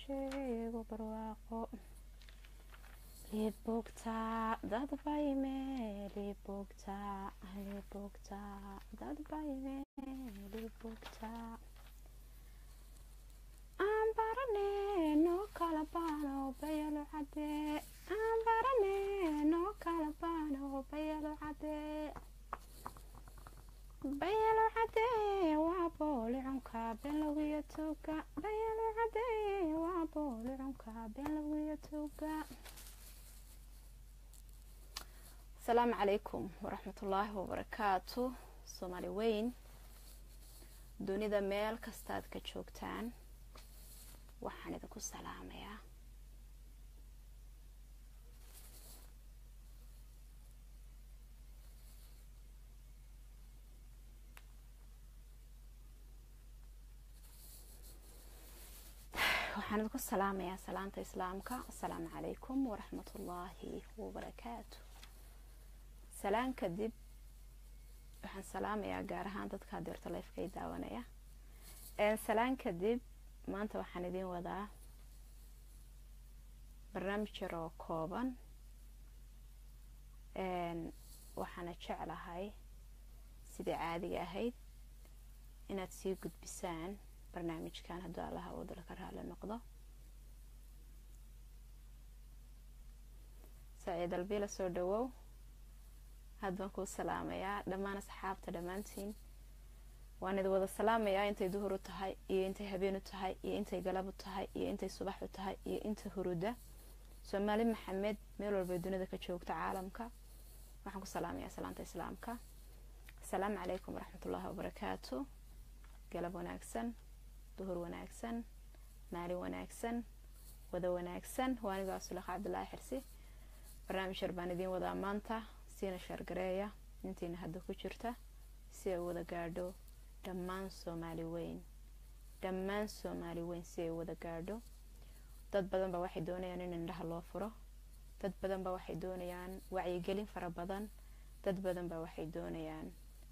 sheego barwaaqo libugta dad bayme libugta libugta dad bayme libugta aan barane noo kala baano bayalo cade aan barane noo kala baano bayalo cade bayalo cade waa boolicunka benlogiyo tuuga bayalo cade waa boolicunka benlogiyo tuuga asalaamu calaykum waraxmatullaahi wabarakaatu soomaali weyn dunida meel kastaad ka joogtaan waxaan idinku salaamayaa waxaan idinku salaamayaa salaanta islaamka asalaamu calaykum waraxmatullaahi wabarakaatu salaan kadib waxaan salaamayaa gaar ahaan dadka adeerta lifeka ay daawanaya salaan kadib maanta waxaan idiin wadaa barnaamij yar oo kooban waxaana jeclahay sidai caadiga ahayd inaad sii gudbisaan barnaamijkan hadduu allaha wadala ka raali noqdo saciid albiila soo dhawow had baan kuu salaamayaa dhammaan asxaabta dhammaantiin waan idi wada salaamayaa intay duhur u tahay iyo intay habeen u tahay iyo intay galab u tahay iyo intay subax u tahay iyo inta huruda soomaali maxamed meel walbay dunida ka joogta caalamka waxaan ku salaamayaa salaanta islaamka asalaamu calaykum waraxmatullaahi wabarakaatu galab wanaagsan duhur wanaagsan maalin wanaagsan wada wanaagsan waa anigo asulaqa cabdilaahi xirsi barnaamij yar baan idiin wadaa maanta siina shaargareeya intiina hadda ku jirta si ay wada gaadho dhammaan soomaali weyn dhammaan soomaali weyn si ay wada gaadho dad badan ba waxay doonayaan in indhaha loo furo dad badan ba waxay doonayaan wacyigelin fara badan dad badan ba waxay doonayaan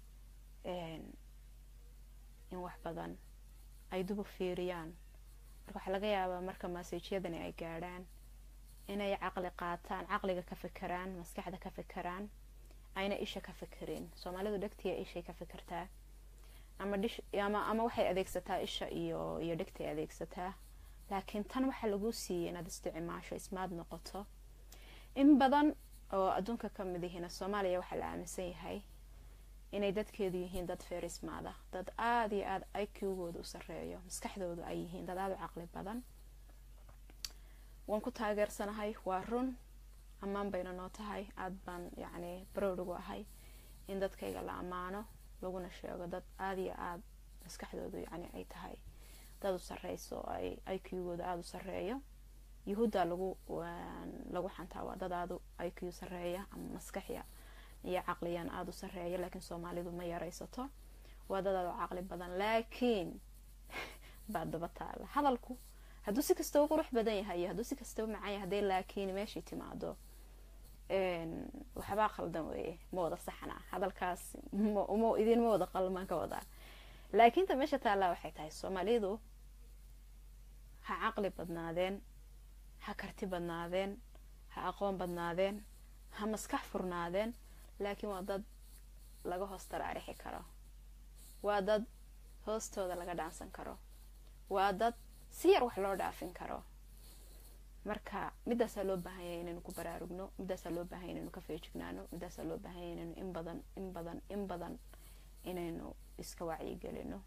in wax badan ay dubu fiiriyaan marka waxaa laga yaabaa marka maseejyadani ay gaadhaan inay caqli qaataan caqliga ka fikiraan maskaxda ka fikiraan ayna isha ka fikirin soomaalidu dhegtiya ishay ka fikirtaa ama dhish ama ama waxay adeegsataa isha iyo iyo dhegtay adeegsataa laakiin tan waxaa lagu siiyay inaad isticmaasho ismaad noqoto in badan oo adduunka ka mid yihiina soomaaliya waxaa la aaminsan yahay inay dadkeedu yihiin dad feerismaada dad aada iyo aada iqgooda u sareeyo maskaxdoodu ay yihiin dad aada u caqli badan waan ku taageersanahay waa run ammaan bayna noo tahay aada baan yacni barowd ugu ahay in dadkayga la ammaano laguna sheego dad aada iyo aada maskaxdoodu yacni ay tahay dad u sareyso oo ay iqgooda aada u sareeyo yuhuudda lagu lagu xantaa waa dad aada iq sareeya ama maskaxya iyo caqliyan aada u sareeya laakiin soomaalidu ma yaraysato waa dad aada u caqli badan laakiin baa daba taala hadalku hadduu si kastaba qurux badan yahay iyo hadduu si kastaba macaan yahay hadday laakiin meeshii timaado waxbaa khaldan weeye ma wada saxna hadalkaas ma idinma wada qalmaan ka wadaa laakiin ta meesha taallaa waxay tahay soomaalidu ha caqli badnaadeen ha karti badnaadeen ha aqoon badnaadeen ha maskax furnaadeen laakiin waa dad laga hoos taraarixi karo waa dad hoostooda laga dhaansan karo waa dad si yar wax loo dhaafin karo marka midaasaa loo baahanya inaynu ku baraarugno midaasaa loo baahanya inaynu ka feejignaano midaasaa loo baahanya inaynu in badan in badan in badan inaynu iska wacyigelino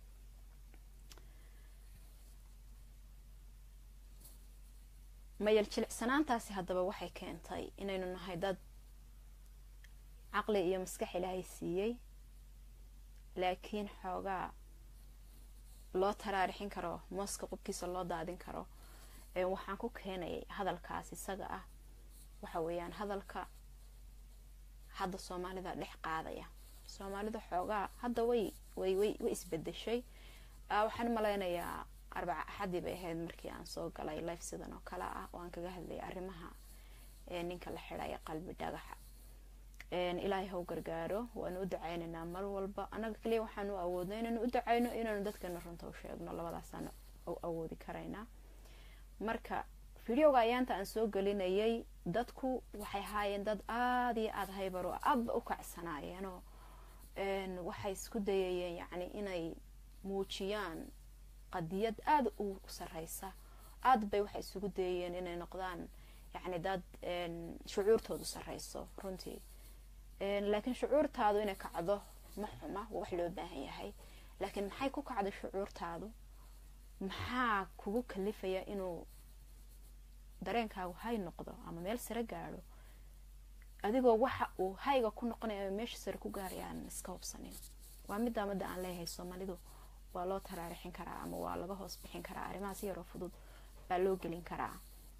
mayal jilicsanaantaasi haddaba waxay keentay inaynu nahay dad caqli iyo maskax ilaahay siiyey laakiin xoogaa loo taraarixin karo mooska qubkiisa loo daadin karo waxaan ku keenayay hadalkaas isaga ah waxa weeyaan hadalka hadda soomaalida dhex qaadaya soomaalida xoogaa hadda way way way way isbedeshay waxaan malaynayaa arbaca axadii bay ahayd markii aan soo galay life sidan oo kale ah oo aan kaga hadlayay arrimaha ninka la xidhaya qalbi dhagaxa ilaahay haw gargaaro waanu u ducaynaynaa mar walba annaga kaliya waxaanu awoodna inaanu u ducayno inaanu dadkana runta u sheegno labadaasaan awoodi karaynaa marka videoga ayaanta aan soo gelinayay dadku waxay ahaayeen dad aada iyo aada haybar oo aadba u kacsanaayeenoo waxay isku dayayeen yacni inay muujiyaan qadiyad aada u sareysa aada bay waxay isugu dayayeen inay noqdaan yacni dad shucuurtoodu sareyso runtii laakiin shucuurtaadu inay kacdo ma xuma waa wax loo baahan yahay laakiin maxay ku kacday shucuurtaadu maxaa kugu kalifaya inuu dareenkaagu hay noqdo ama meel sare gaadho adigoo waxa uu hayga ku noqonaya ama meesha sare ku gaaraya aan iska hubsanin waa middaa madda aan leeyahay soomaalidu waa loo taraarixin karaa ama waa laga hoos bixin karaa arrimahaas yaroo fudud baa loo gelin karaa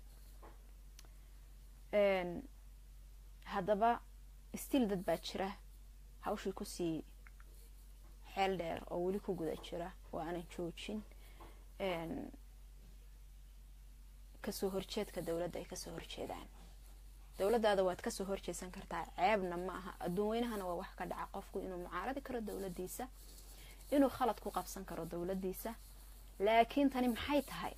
haddaba stiil dad baa jira hawshii kusii xeel dheer oo weli ku guda jira oo aanan joojin kasoo horjeedka dowladda ay kasoo horjeedaan dowladaada waad kasoo horjeedsan kartaa ceebna ma aha adduun weynahana waa wax ka dhaca qofku inuu mucaaradi karo dowladiisa inuu khalad ku qabsan karo dowladiisa laakiin tani maxay tahay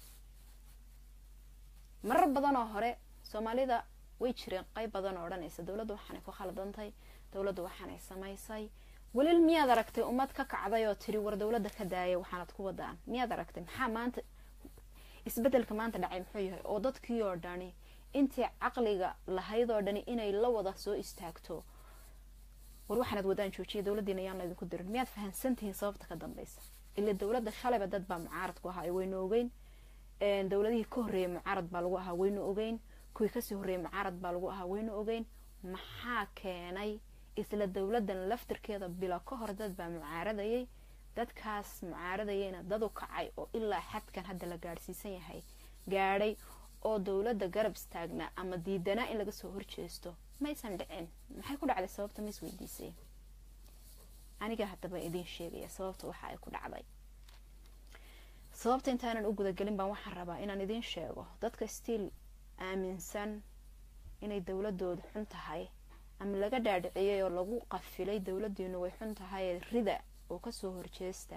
marar badan oo hore soomaalida way jireen qayb badan oo odhanaysa dowladdu waxaanay ku khaladantay dowladdu waxaanay samaysay welil miyaad aragtay ummad ka kacday oo tiri war dowladda ka daaya waxaanad ku wadaan miyaad aragtay maxaa maanta isbedelka maanta dhacay muxuu yahay oo dadkii oo dhani intii caqliga lahayd oo dhani inay la wada soo istaagto war waxaanad wadaan joojiya dowladdiina yaan laydinku dirin miyaad fahamsantihiin sababta ka dambeysa ila dowladda shalayba dad baa mucaarad ku ahaa waynu ogeyn dowladihii ka horreeyay mucaarad baa lagu ahaa waynu ogeyn kuwii kasii horreeyay mucaarad baa lagu ahaa waynu ogeyn maxaa keenay isla dowladan laftirkeeda bilo ka hor dad baa mucaaradayay dadkaas mucaaradayayna dadu kacay oo ilaa xadkan hadda la gaadhsiisan yahay gaadhay oo dowladda garab istaagnaa ama diidanaa in laga soo horjeesto maysan dhicin maxay ku dhacday sababta ma isweydiisay aniga haddaba idiin sheegaya sababta waxa ay ku dhacday sababta intaanan u gudagelin baan waxaan rabaa inaan idiin sheego dadka stiil aaminsan inay dowladoodu xun tahay ama laga dhaadhiciyay oo lagu qafilay dowladiinu way xun tahay rida oo kasoo horjeesta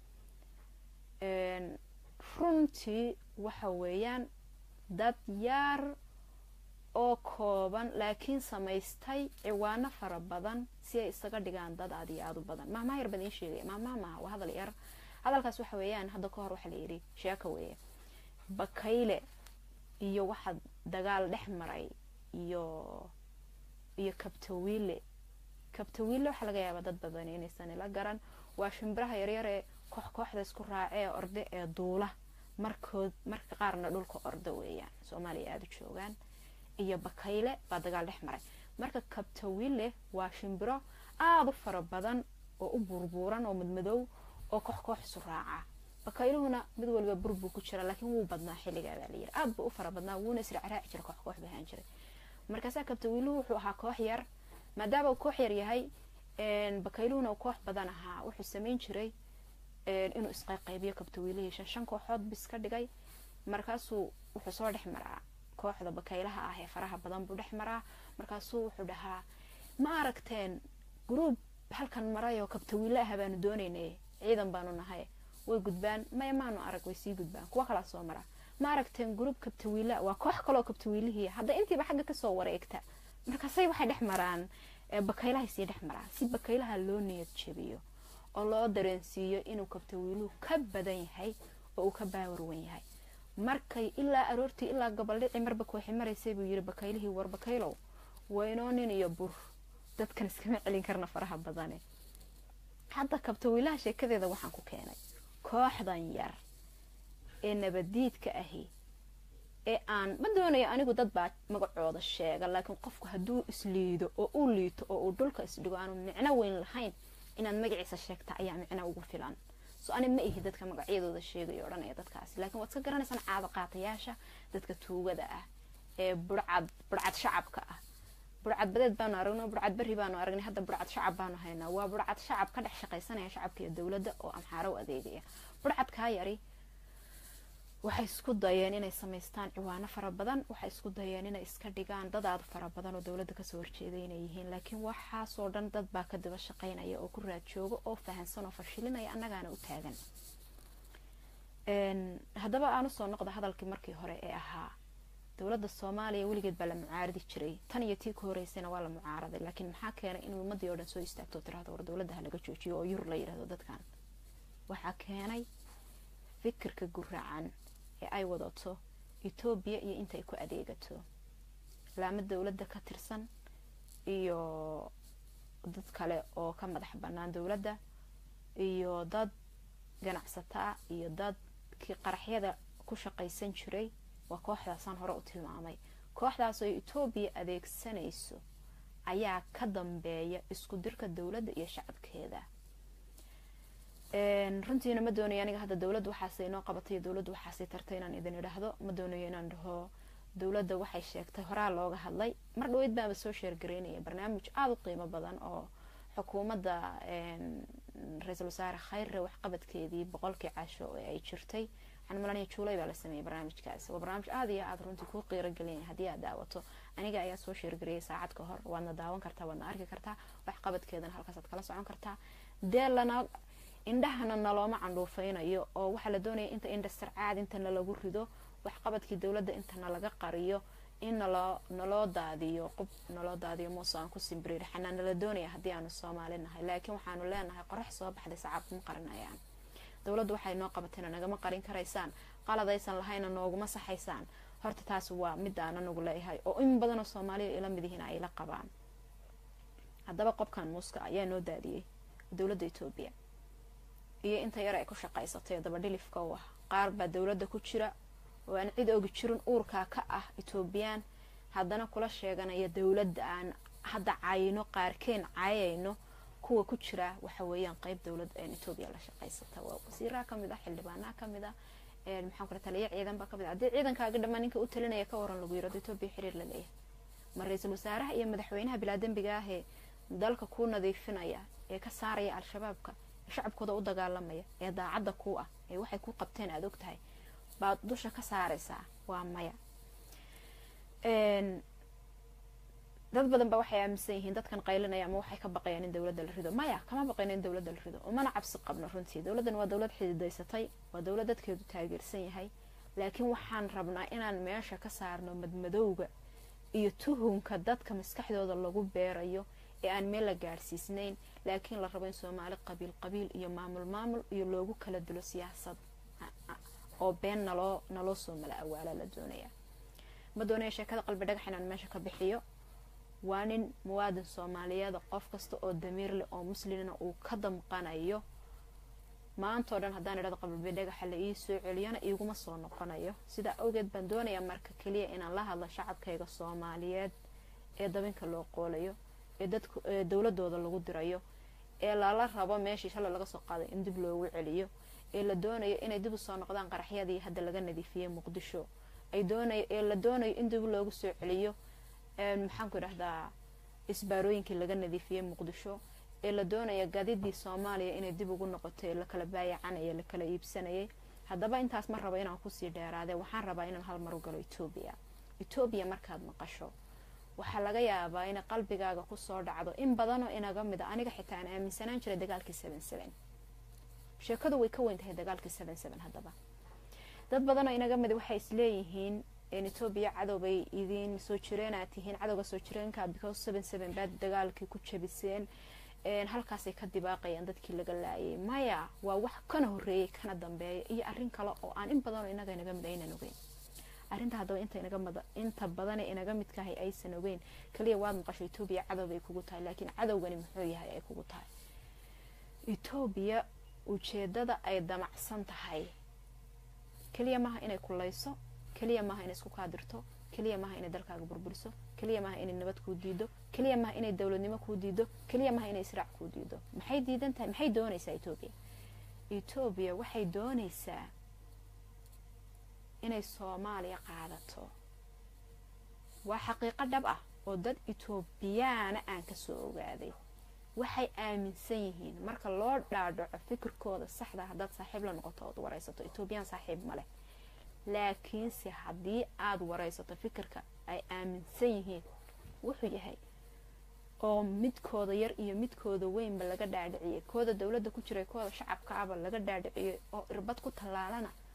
runtii waxa weeyaan dad yaar oo kooban laakiin samaystay ciwaano fara badan si ay isaga dhigaan dad aad iyo aada u badan mahmaha yar baan idiin sheegaya mahmaha maaha waa hadal yar hadalkaas waxa weeyaan hadda ka hor waxaa la yidhi sheeka weeye bakayle iyo waxa dagaal dhex maray iyo iyo kabtawiile kabtawiile waxaa laga yaabaa dad badan inaysan ila garan waa shimbiraha yaryar ee koox kooxda isku raacee orde ee duula markood marka qaarna dhulka orda weeyaan soomaaliya aada u joogaan iyo bakayle baa dagaal dhex maray marka kabtawiile waa shimbiro aada u fara badan oo u buurbuuran oo madmadow oo koox koox isu raaca bakayluhuna mid waliba bur buu ku jira laakiin wuu badnaa xilligaa baa layiri aada buu u fara badnaa wuuna israacraaci jira koox koox bahaan jiray markaasaa kabtawiiluhu wuxuu ahaa koox yar maadaama uu koox yar yahay bakayluhuna uu koox badan ahaa wuxuu samayn jiray inuu isqayqaybiyo kabtawiilihii shan shan kooxood bis ka dhigay markaasuu wuxuu soo dhex maraa kooxda bakaylaha ah ee faraha badan buu dhex maraa markaasuu wuxuu dhahaa ma aragteen gruub halkan maray oo kabtawiile ah baanu doonaynay ciidan baanu nahay way gudbaan maya maanu arag way sii gudbaan kuwa kalaa soo mara ma aragteen gruub kabtawiila waa koox kaloo kabtawiilihii hadda intiiba xagga kasoo wareegta markaasay waxay dhex maraan bakaylahay sii dhex maraan si bakaylaha loo niyad jebiyo oo loo dareensiiyo inuu kabtawiiluhu ka badan yahay oo uu ka baawarwan yahay markay ilaa aroortii ilaa gobaldhici marba kooxi maraysay buu yiri bakaylihii war bakaylow waynoo nin iyo bur dadkan iskama celin karna faraha badane hadda kabtawiilaha sheekadeeda waxaan ku keenay kooxdan yar ee nabadiidka ahi ee aan ma doonayo anigu dad baa magacooda sheega laakiin qofku hadduu isliido oo u liito oo uu dhulka isdhigo aanu micno weyn lahayn inaad magaciisa sheegta ayaa micno ugu filan so ani ma ihi dadka magacyadooda sheegayo odhanaya dadkaasi laakiin waad iska garanaysaan caado qaatayaasha dadka tuugada ah ee burcad burcad shacabka ah burcad badeed baanu aragnay burcad berri baanu aragnay hadda burcad shacab baanu haynaa waa burcad shacab ka dhex shaqaysanaya shacabka iyo dowladda oo amxaaro u adeegaya burcadkaa yari waxay isku dayeen inay samaystaan ciwaano fara badan waxay isku dayeen inay iska dhigaan dad aada fara badan oo dowladda kasoo horjeeday inay yihiin laakiin waxaasoo dhan dad baa ka daba shaqaynaya oo ku raad jooga oo fahansan oo fashilinaya annagaana u taagan haddaba aan usoo noqda hadalkii markii hore ee ahaa dowladda soomaaliya weligeed baa la mucaaradi jiray tan iyo tii ka horeysayna waa la mucaaraday laakiin maxaa keenay in ummadii oo dhan soo istaagto o tirahdo war dowladda ha laga joojiyo oo yur la yidhahdo dadkan waxaa keenay fikirka guraacan ee ay wadato etoobiya iyo intaay ku adeegato laamo dowladda ka tirsan iyo dad kale oo ka madax bannaan dowladda iyo dad ganacsataa iyo dadkii qaraxyada ku shaqaysan jiray waa kooxdaasaan hore u tilmaamay kooxdaas oo etoobiya adeegsanayso ayaa ka dambeeya isku dirka dowladda iyo shacabkeeda runtiina ma doonayo aniga hadda dowladda waxaasay inoo qabatay iyo dowladda waxaasay tartay inaan idin idhaahdo ma doonayo inaan dhaho dowladda waxay sheegtay horaa looga hadlay mar dhaweyd baaba soo sheergareynaya barnaamij aada u qiimo badan oo xukuumadda ra-iisul wasaare khayre waxqabadkeedii boqolkii casho ee ay jirtay waxaan malanaya juulay baa la sameeyay barnaamijkaas waa barnaamij aada iyo aada runtii kuu qiiro gelinaya haddii aad daawato aniga ayaa soo sheergariyay saacad ka hor waadna daawan kartaa waadna arki kartaa waxqabadkeedana halkaasaad kala socon kartaa dee lana indhahana nalooma candhuufeynayo oo waxaa la doonaya inta indhasarcaad inta nalagu rido waxqabadkii dowladda inta nalaga qariyo in naloo naloo daadiyo qub naloo daadiyo muuse aan ku simbiriir xanaa nala doonaya haddii aanu soomaali nahay laakiin waxaanu leenahay qorax soo baxday sacaab ma qarinayaan dowladdu waxay noo qabatayna nagama qarin karaysaan qaladaysan lahayna nooguma saxaysaan horta taas waa midaan anagu leeyahay oo in badanoo soomaaliya ila mid yihiin ay la qabaan haddaba qobkan muuska ayaa noo daadiyey dowladda etoobiya iyo inta yar ay ku shaqaysatay dabadhilifka u ah qaar baa dowladda ku jira oo aan cid ogi jirin uurkaa ka ah etoobiyaan haddana kula sheeganaya dowladda aan hadda cayno qaarkeen cayayno kuwa ku jira waxa weeyaan qeyb dowladda etoobiya la shaqaysata waa wasiiraha kamid ah xildhibaanaha kamid ah maxaan kula taliya ciidan baa kamid ah haddii ciidankaaga dhammaan ninka u talinaya ka waran lagu yirado etoobiya xiriir la leeyahay ma ra-iisul wasaaraha iyo madaxweynaha bilaadembiga ahee dalka kuu nadiifinaya ee ka saaraya al-shabaabka ee shacabkooda u dagaalamaya ee daacadda kuu ah ee waxay ku qabteen aada og tahay baad dusha ka saaraysaa waa maya dad badan ba waxay aaminsan yihiin dadkan qaylinaya ama waxay ka baqayaan in dowladda la rido maya kama baqayno in dowladda la rido umana cabsi qabno runtii dowladdan waa dowlad xididaysatay waa dowlad dadkeedu taageersan yahay laakiin waxaan rabnaa inaan meesha ka saarno madmadowga iyo tuhunka dadka maskaxdooda lagu beerayo ee aan meel la gaadhsiisnayn laakiin la rabo in soomaali qabiil qabiil iyo maamul maamul iyo loogu kala dilo siyaasad oo been naloo naloo soo mala awaala la doonaya ma doonaya sheekada qalbi dhagax inaan meesha ka bixiyo waa nin muwaadin soomaaliyeeda qof kasta oo damiir leh oo muslimna uu ka damqanayo maantao dhan haddaan idhahdo qalbi dhagaxa la ii soo celiyana iiguma soo noqonayo sidaa awgeed baan doonayaa marka keliya inaan la hadlo shacabkayga soomaaliyeed ee dabinka loo qoolayo ee dadka ee dowladooda lagu dirayo ee lala rabo meeshii shalay laga soo qaaday in dib loogu celiyo ee la doonayo inay dib u soo noqdaan qaraxyadii hadda laga nadiifiyey muqdisho ay doonayo ee la doonayo in dib loogu soo celiyo maxaanku idhahdaa isbaarooyinkii laga nadiifiyey muqdisho ee la doonaya gadidii soomaaliya inay dib ugu noqoto ee lakala baayacanaya lakala iibsanayay haddaba intaas ma rabo inaan kusii dheeraade waxaan rabaa inaan hal mar u galo etoobiya etoobiya markaad maqasho waxaa laga yaabaa inay qalbigaaga kusoo dhacdo in badanoo inaga mid a aniga xitaa aan aaminsanaan jiray dagaalkii seven seven sheekadu way ka weyn tahay dagaalkii seven seven haddaba dad badanoo inaga mid waxay isleeyihiin etoobiya cadow bay idiin soo jireenaad tihiin cadowga soo jireenka because seven seven baad dagaalkii ku jabiseen halkaasay ka dibaaqayaan dadkii laga laayay maya waa wax kana horeeyay kana dambeeya iyo arin kale oo aan in badanoo inaga inaga mid aynan ogeyn arrinta haddaba inta badane inaga midkahay aysan ogeyn kaliya waad maqasho etoobiya cadow bay kugu tahay laakiin cadowgani muxuu yahay ay kugu tahay etoobiya ujeedada ay damacsan tahay keliya maaha inay kulayso keliya maaha inay isku kaadirto keliya maaha inay dalkaaga burburiso keliya maaha inay nabad kuu diido keliya maaha inay dowladnimo kuu diido keliya maaha inay israac kuu diido maxay diidan tahay maxay doonaysaa etoobiya etoobiya waxay doonaysaa inay soomaaliya qaadato waa xaqiiqo dhab ah oo dad etoobiyaana aan kasoo ogaaday waxay aaminsan yihiin marka loo dhaadhaco fikirkooda saxda haddaad saaxiib la noqoto ood waraysato etoobiyaan saaxiib maleh laakiinse haddii aada waraysato fikirka ay aaminsan yihiin wuxuu yahay oo midkooda yar iyo midkooda weynba laga dhaadhiciyay kooda dowladda ku jiray kooda shacabka aba laga dhaadhiciyay oo irbad ku tallaalana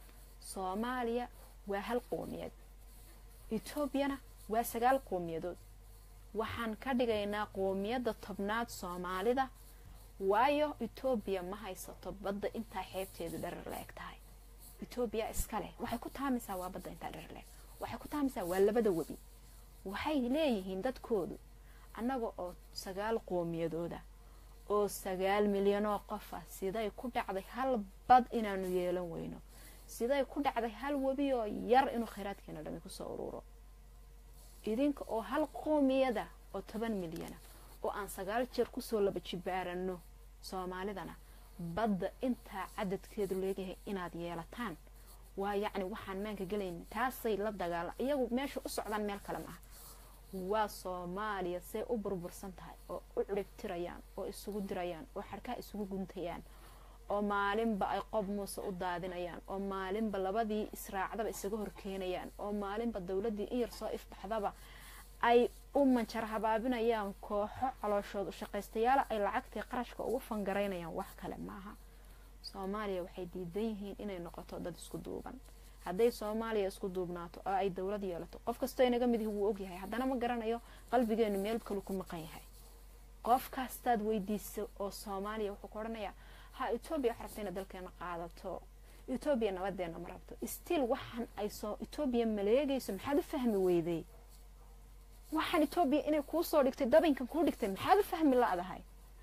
soomaaliya waa hal qoomiyad etoobiyana waa sagaal qoomiyadood waxaan ka dhigaynaa qoomiyadda tobnaad soomaalida waayo etoobiya ma haysato badda intaa xeebteedu dharar la eg tahay etoobiya iska leh waxay ku taamaysaa waa badda intaa dharar laeg waxay ku taamaysaa waa labada webi waxay leeyihiin dadkoodu annaga oo sagaal qoomiyadooda oo sagaal milyanoo qofa siday ku dhacday hal bad inaanu yeelan weyno siday ku dhacday hal webi oo yar inuu khayraadkeena dhami kusoo ururo idinka oo hal qoomiyada oo toban milyana oo aan sagaal jeer kusoo laba jibaarano soomaalidana badda intaa cadadkeedu leeyahay inaad yeelataan waa yacni waxaan maanka gelayn taasay la dagaala iyagu meesha u socdaan meel kale maaha waa soomaaliya say u burbursan tahay oo u ciribtirayaan oo isugu dirayaan oo xarkaha isugu guntayaan oo maalinba ay qob muuse u daadinayaan oo maalinba labadii israacdaba isaga horkeenayaan oo maalinba dowladii in yar soo ifbaxdaba ay u manjaro habaabinayaan kooxo calooshood ushaqaystayaala ay lacagtii qarashka ugu fangaraynayaan wax kale maaha soomaaliya waxay diidan yihiin inay noqoto dad isku duuban hadday soomaaliya isku duubnaato oo ay dowlad yeelato qof kastoo inaga mid wuu ogyahay haddana ma garanayo qalbigeenu meel kalu ku maqan yahay qof kastaad weydiiso oo soomaaliya wuxuu ku odhanayaa ha etoobiya wax rabta ina dalkeena qaadato etoobiya nabadeena ma rabto stiil waxaan ay soo etoobiya maleegayso maxaad u fahmi weyday waxaan etoobiya inay kuu soo dhigtay dabinkan kuu dhigtay maxaad u fahmi la-dahay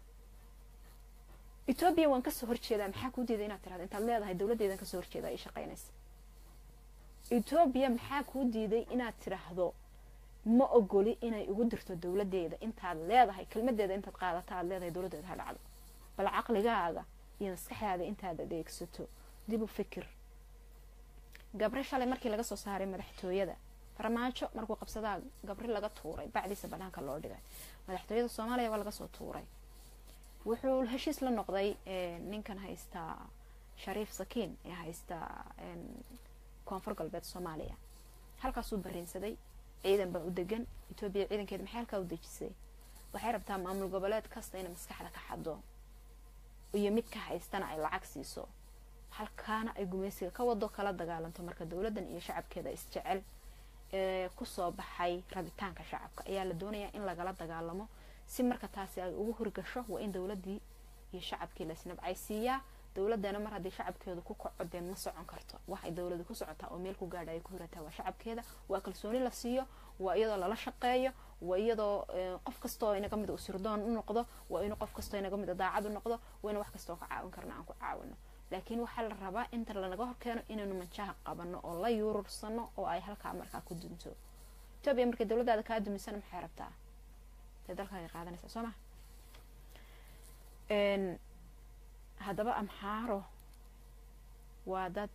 etoobiya waan kasoo horjeedaa maxaa kuu diiday inaad tirahdo intaad leedahay dowladdeedan kasoo horjeeda ay shaqaynaysa etoobiya maxaa kuu diiday inaad tiraahdo ma ogoli inay ugu dirto dowladeeda intaad leedahay kelmadeeda intaad qaadata aad leedahay dowladeeda ha dhacdo bal caqligaaga iyo maskaxdaada intaad adeegsato dib u fikir gabre shalay markii laga soo saaray madaxtooyada farmaajo markuu qabsadaa gabri laga tuuray bacdiisa banaanka loo dhigay madaxtooyada soomaaliya waa laga soo tuuray wuxuu heshiis la noqday ninkan haystaa shariif sakiin ee haystaa koonfur galbeed soomaaliya halkaasuu bariinsaday ciidan baa u degan etoobiya ciidankeeda maxay halkaa u dejisay waxay rabtaa maamul goboleed kasta inay maskaxda ka xado iyo mid ka haystana ay lacag siiso halkaana ay gumaysiga ka wado kala dagaalanto marka dowladan iyo shacabkeeda isjecel ee kusoo baxay rabitaanka shacabka ayaa la doonayaa in lagala dagaalamo si marka taasi ay ugu horgasho waa in dowladii iyo shacabkii laisnabcaysiiyaa dowladana mar haddii shacabkeedu ku kaco dee ma socon karto waxay dowladu ku socotaa oo meel ku gaadha ay ku hirataa waa shacabkeeda waa kalsooni la siiyo waa iyadoo lala shaqeeyo waa iyadoo qof kastoo inaga mid u sirdoon u noqdo waa inuu qof kastoo inaga mid daacad u noqdo waa inu wax kastoo ka caawin karna aan ku caawino laakiin waxaa la rabaa inta lanaga horkeeno inaynu manjaha qabano oo la yuurursano oo ay halkaa markaa ku dunto etoobiya markay dowladaada kaa dumisana maxay rabtaa dee dalkaaga qaadanaysaa soo ma haddaba amxaaro waa dad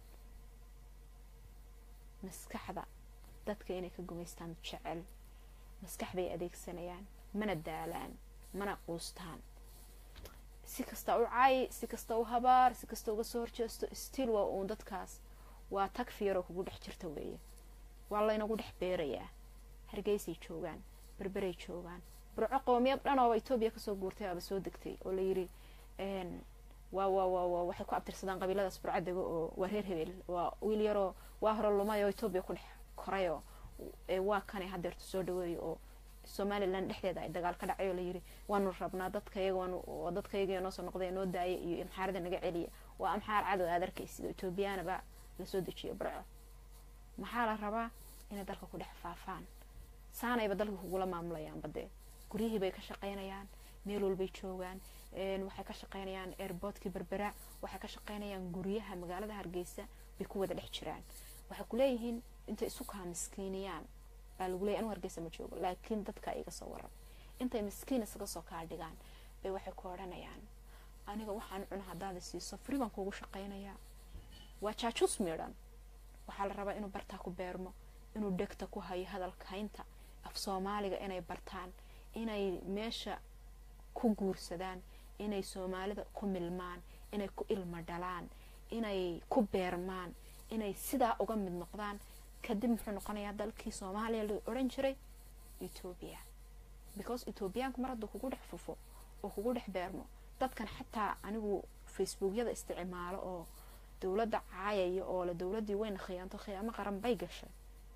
maskaxda dadka inay ka gumaystaan jecel maskax bay adeegsanayaan mana daalaan mana quustaan si kasta u cay si kasta u habaar si kasta uga soo horjeesto stiil waa uun dadkaas waa tag fiiroo kugu dhex jirta weeye waa laynagu dhex beerayaa hargeysay joogaan berberay joogaan burco qoomiyad dhan ooba etoobiya kasoo guurtay aaba soo degtay oo layiri waa waa waa waa waxay ku abtirsadaan qabiiladaas burco dego oo waa reer hebel waa wiil yaroo waa hore lumay oo etoobiya ku dhex koray oo waa kanay hadeertu soo dhaweeyo oo somalilan dhexdeeda ay dagaal ka dhacay oo layiri waanu rabnaa dadkayaga waanu dadkayaga noo soo noqday noo daaya iyo amxaarada naga celiya waa amxaar cadow aad arkaysid oo etoobiyaanaba lasoo dejiyo burco maxaa la rabaa inay dalka ku dhex faafaan saanayba dalka kugula maamulayaan badee guryihii bay ka shaqaynayaan meel walbay joogaan waxay ka shaqaynayaan airboortkii berbera waxay ka shaqaynayaan guryaha magaalada hargeysa bay ku wada dhex jiraan waxay kuleeyihiin intay isu kaa miskiiniyaan baa lagu leeyay anu hargeysa ma joogo laakiin dadka iga soo waran intay miskiin isaga soo kaa dhigaan bay waxay ku odhanayaan aniga waxaan cuna haddaada siiso fri baan kuugu shaqaynayaa waa jaajuus miidhan waxaa la rabaa inuu bartaa ku beermo inuu dhegta ku hayo hadalkaynta af soomaaliga inay bartaan inay meesha ku guursadaan inay soomaalida ku milmaan inay ku ilmo dhalaan inay ku beermaan inay sidaa uga mid noqdaan kadib muxuu noqonayaa dalkii soomaaliya la odhan jiray etoobiya because etoobiyaanku mar hadduu kugu dhex fufo oo kugu dhex beermo dadkan xataa anigu facebookyada isticmaalo oo dowladda caayaya oo le dowladdii wayna khiyaanto khiyaamo qaran bay gashay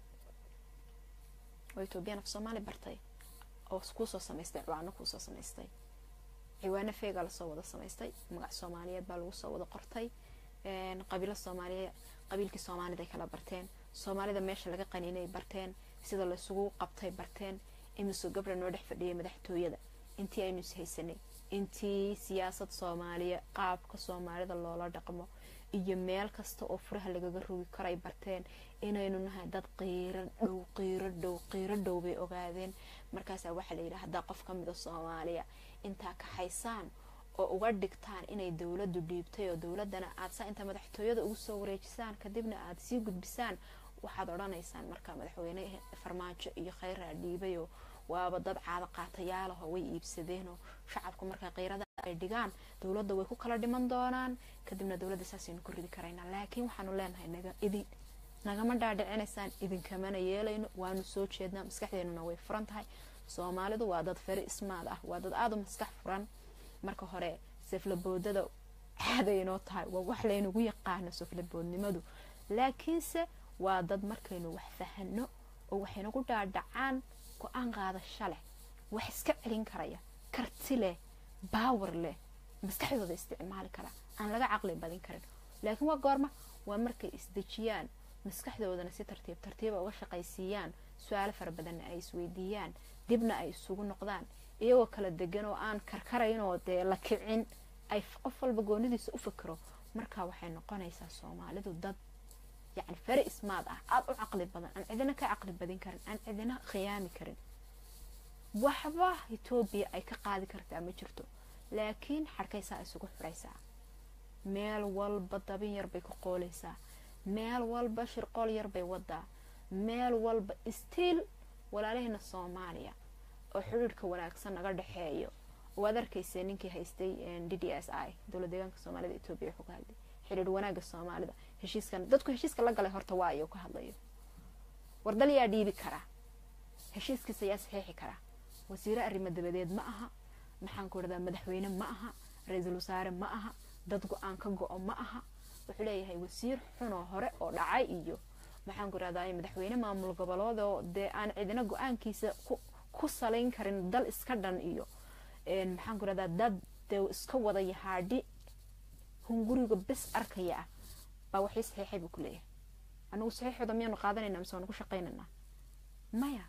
oo etoobiyaan af soomaali bartay oo kuusoo samaystay ciwaano kuusoo samaystay ciwaano feegaa lasoo wada samaystay magac soomaaliyeed baa lagu soo wada qortay qabiilo soomaaliye qabiilkii soomaaliday kala barteen soomaalida meesha laga qaniinay barteen sida laysugu qabtay barteen imisoo gabra noo dhex fadhiyay madaxtooyada intii aynu is haysanay intii siyaasad soomaaliya qaabka soomaalida loola dhaqmo iyo meel kasta oo furaha lagaga rogi karay barteen inaynu nahay dad qiiro dhow qiiro dhow qiiro dhow bay ogaadeen markaasaa waxaa layidhi haddaa qof ka mida soomaaliya intaa kaxaysaan oo uga dhigtaan inay dowladdu dhiibtay oo dowladana aad saa inta madaxtooyada ugu soo wareejisaan kadibna aad sii gudbisaan waxaad odhanaysaan markaa madaxweyne farmaajo iyo kheyraa dhiibayoo waaba dad caado qaatayaalaho way iibsadeenoo shacabku markaa keyrada ay dhigaan dowladda way ku kala dhiman doonaan kadibna dowladda saasaynu ku ridi karaynaa laakiin waxaanu leenahay naga idin nagama dhaadhicinaysaan idinkamana yeelayno waanu soo jeednaa maskaxdeenuna way furan tahay soomaalidu waa dad feri ismaad ah waa dad aada u maskax furan marka hore saflaboodada caadaynoo tahay waa wax laynagu yaqaano saflaboodnimadu laakiinse waa dad markaynu wax fahano oo waxaynagu dhaadhacaan go-aan qaadasho leh wax iska celin karaya karti leh baawar leh maskaxdooda isticmaali kara aan laga caqli badin karin laakiin waa goorma waa markay isdejiyaan maskaxdoodana si tartiib tartiiba uga shaqaysiiyaan su-aalo fara badanna ay isweydiiyaan dibna ay isugu noqdaan iyagoo kala degan oo aan karkaraynoo dee la kicin ay qof walba goonidiisa u fikiro markaa waxay noqonaysaa soomaalidu dad yacni feri ismaad ah aada u caqli badan aan cidina ka caqli badin karin aan cidina khiyaami karin waxba etoobiya ay ka qaadi kartaa ma jirto laakiin xadhkaysaa isugu xidhaysaa meel walba dabin yar bay ku qooleysaa meel walba shirqool yar bay wadaa meel walba stiil walaalaheena soomaaliya oo xidhiirhka wanaagsan naga dhexeeyo waad arkaysa ninkii haystay d d s i dowla deegaanka soomaalida etoobiya wuxuu ka hadlay xidhiir wanaaga soomaalida heshiiskan dadku heshiiska la galay horta waa ayuu ka hadlayo wardal yaa dhiibi karaa heshiiskiisa yaa saxiixi karaa wasiire arrimo dabadeed ma aha maxaan ku dhahdaa madaxweyne ma aha ra-iisul wasaare ma aha dad go-aan ka go-o ma aha wuxuu leeyahay wasiir xunoo hore oo dhacay iyo maxaan ku dhahdaa madaxweyne maamul goboleedoo dee aan cidina go-aankiisa ku salayn karin dal iska dhan iyo maxaan ku dhahdaa dad dee iska wada yahaadhi hunguriga bes arkaya ah baa waxii saxiixay buu ku leeyahay anagu saxiixooda miyaanu qaadanayna mise waanu ku shaqaynaynaa maya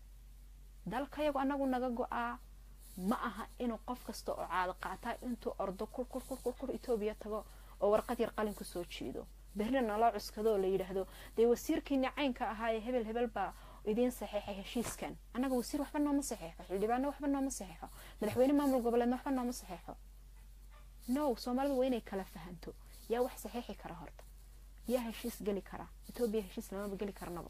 dalkayagu anagu naga go-aa ma aha inuu qof kasta oo caado qaataa intuu ordo kur kur kur kur kur etoobiya tago oo warqad yar qalin kusoo jiido berrina naloo cuskado oo la yidhaahdo dee wasiirkiini caynka ahaayee hebel hebel baa idiin saxiixay heshiiskan annaga wasiir waxba nooma saxiixo xildhibaano waxba nooma saxiixo madaxweyne maamul goboleedna waxba nooma saxiixo no soomaalidu waa inay kala fahanto yaa wax saxiixi kara horta yaa heshiis geli kara etoobiya heshiis lamaba geli karnaba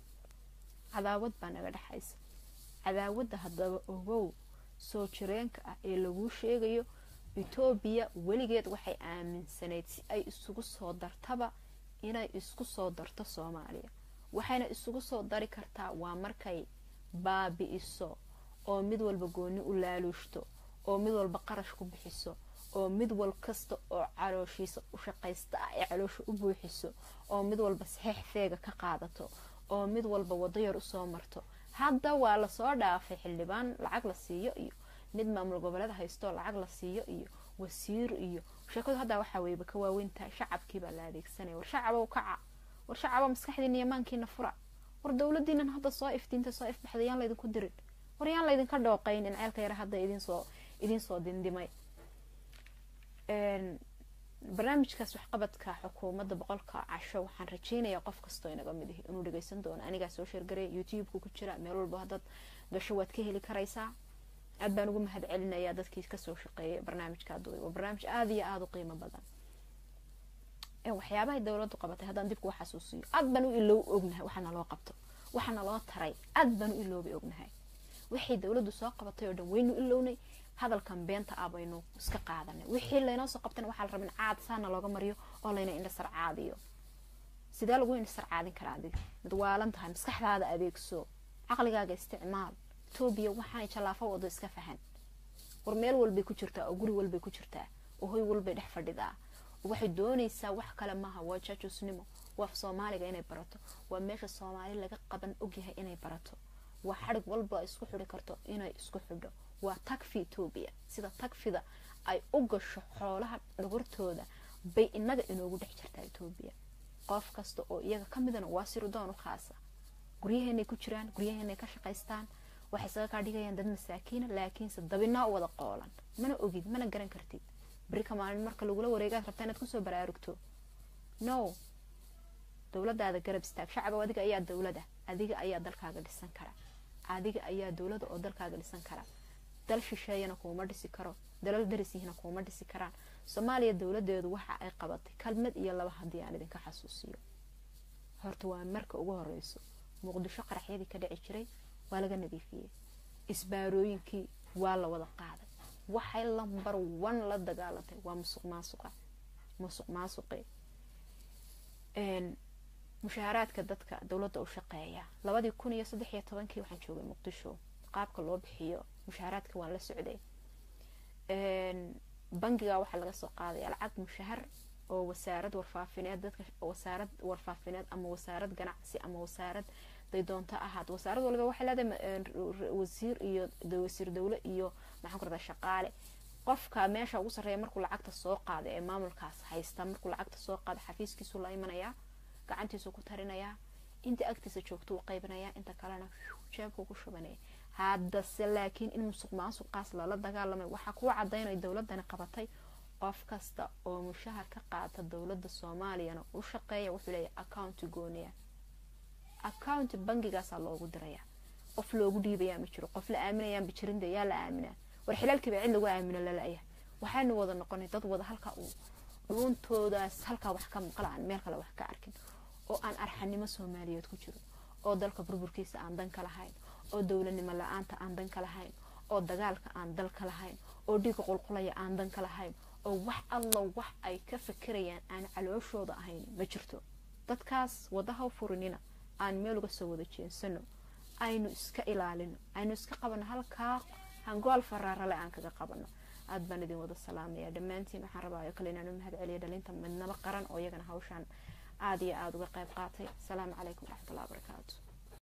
cadaawad baa naga dhexaysa cadaawadda haddaba ogow soo jireenka ah ee laguu sheegayo etoobiya weligeed waxay aaminsanayd si ay isugu soo dartaba inay isku soo darto soomaaliya waxayna isugu soo dari kartaa waa markay baabi-iso oo mid walba gooni u laaluushto oo mid walba qarash ku bixiso oo mid wal kasta oo calooshiisa u shaqaysta ah ee caloosha u buuxiso oo mid walba saxiix feega ka qaadato oo mid walba wado yar usoo marto hadda waa lasoo dhaafay xildhibaan lacag la siiyo iyo mid maamul goboleed haysto lacag la siiyo iyo wasiir iyo sheekadu haddaa waxaa weyba ka waaweyntahay shacabkiibaa la adeegsanaya war shacabow kaca war shacabo maskaxdiina iyo maankiina fura war dowladiinan hadda soo iftiinta soo ifbaxda yaan laydinku dirin war yaan laydinka dhooqayn in ceelka yara hadda idinsoo idinsoo dindimay barnaamijkaas waxqabadka xukuumadda boqolka casho waxaan rajeynayaa qof kastoo inaga mid ihi inuu dhageysan doono anigaa soo sheergaray youtube-ka ku jira meel walba haddaad gasho waad ka heli karaysaa aad baan ugu mahad celinayaa dadkii kasoo shaqeeyay barnaamijka duway waa barnaamij aada iyo aada u qiimo badan waxyaabahay dowladdu qabatay haddaan dib kuwa xasuusiyo aad baan u iloow ognahay waxaana loo qabto waxaana loo taray aad baan u iloobay ognahay waxay dowladdu soo qabatay oo dhan waynu ilownay hadalkan beenta ah baynu iska qaadanay wixii laynoo soo qabtana waxaa la rabin caad saana looga mariyo oo layna indhasar caadiyo sidee lagu indhasar caadin karaa adiga mid waalan tahay maskaxdaada adeegso caqligaaga isticmaal etoobiya waxaanay jallaafo wado iska fahan war meel walbay ku jirtaa oo guri walbay ku jirtaa oo hoy walbay dhex fadhidaa waxay doonaysaa wax kale maaha waa jajusnimo waa soomaaliga inay barato waa meesha soomaali laga qaban ogyahay inay barato waa xadhig walba isku xidhi karto inay isku xidho waa tagfi etoobiya sida tagfida ay u gasho xoolaha dhogortooda bay inaga inoogu dhex jirtaa etoobiya qof kasta oo iyaga ka midana waa sirdoon u khaasa guryaheenay ku jiraan guryaheenay ka shaqaystaan waxay isaga kaa dhigayaan dad masaakiina laakiinse dabinaa u wada qoolan mana ogid mana garan kartid berika maalin marka lagula wareegaad rabtaa inaad kusoo baraarugto no dowladaada garab istaag shacaba adiga ayaa dowlada adiga ayaa dalkaaga dhisan kara adiga ayaa dowlada oo dalkaaga dhisan kara dal shisheeyana kuuma dhisi karo dalal darisihina kuuma dhisi karaan soomaaliya dowladeedu waxa ay qabatay kalmad iyo laba haddii aan idinka xasuusiyo horta waa marka ugu horeyso muqdisho qaraxyadii ka dhici jiray waa laga nadiifiyey isbaarooyinkii waa la wada qaaday waxay lambar one la dagaalantay waa musuq maasuqa musuq maasuqe mushaaraadka dadka dowladda u shaqeeya labadii kun iyo saddex iyo tobankii waxaan joogay muqdisho qaabka loo bixiyo mushaaraadka waan la socday bangiga waxaa laga soo qaadaya lacag mushahar oo wasaarad warfaafineed dadka wasaarad warfaafineed ama wasaarad ganacsi ama wasaarad day doonto ahaad wasaarad waliba waxay leedahay wasiir iyo wasiir dowle iyo maxaan ku radaa shaqaale qofka meesha ugu sarreeya markuu lacagta soo qaada ee maamulkaas haysta markuu lacagta soo qaada xafiiskiisu la imanayaa gacantiisu ku tarinayaa inta agtiisa joogto u qaybinayaa inta kalena jeebku ku shubanaya haddase laakiin in musuq maasuqaas lala dagaalamay waxaa kuu cadaynaya dowladani qabatay qof kasta oo mushahar ka qaata dowladda soomaaliyana u shaqeeya wuxuu leeyahay accounti gooniya accounti bangigaasaa loogu diraya qof loogu dhiibayaa ma jiro qof la aaminayaanba jirinda yaa la aaminaa war xilaalkiiba cid lagu aamino lalaya waxaanu wada noqonay dad wada halkaa uu dhuuntoodaas halkaa wax ka maqla aan meel kale wax ka arkin oo aan arxanimo soomaaliyeed ku jiro oo dalka burburkiisa aan dan ka lahayn oo dowladnimo la-aanta aan dan ka lahayn oo dagaalka aan dal ka lahayn oo dhiiga qulqulaya aan dan ka lahayn oo wax alla wax ay ka fikirayaan aan calooshooda ahayn ma jirto dadkaas wadaha furinina aan meel uga soo wada jeensano aynu iska ilaalino aynu iska qabano halkaa hangool faraarale aan kaga qabano aad baan idin wada salaamaya dhammaantiin waxaan rabaayo kale inaan u mahad celiyo dhalinta midnaba qaran oo iyagana hawshaan aada iyo aada uga qayb qaatay asalaamu calaykum waraxmatullahi wabarakaatu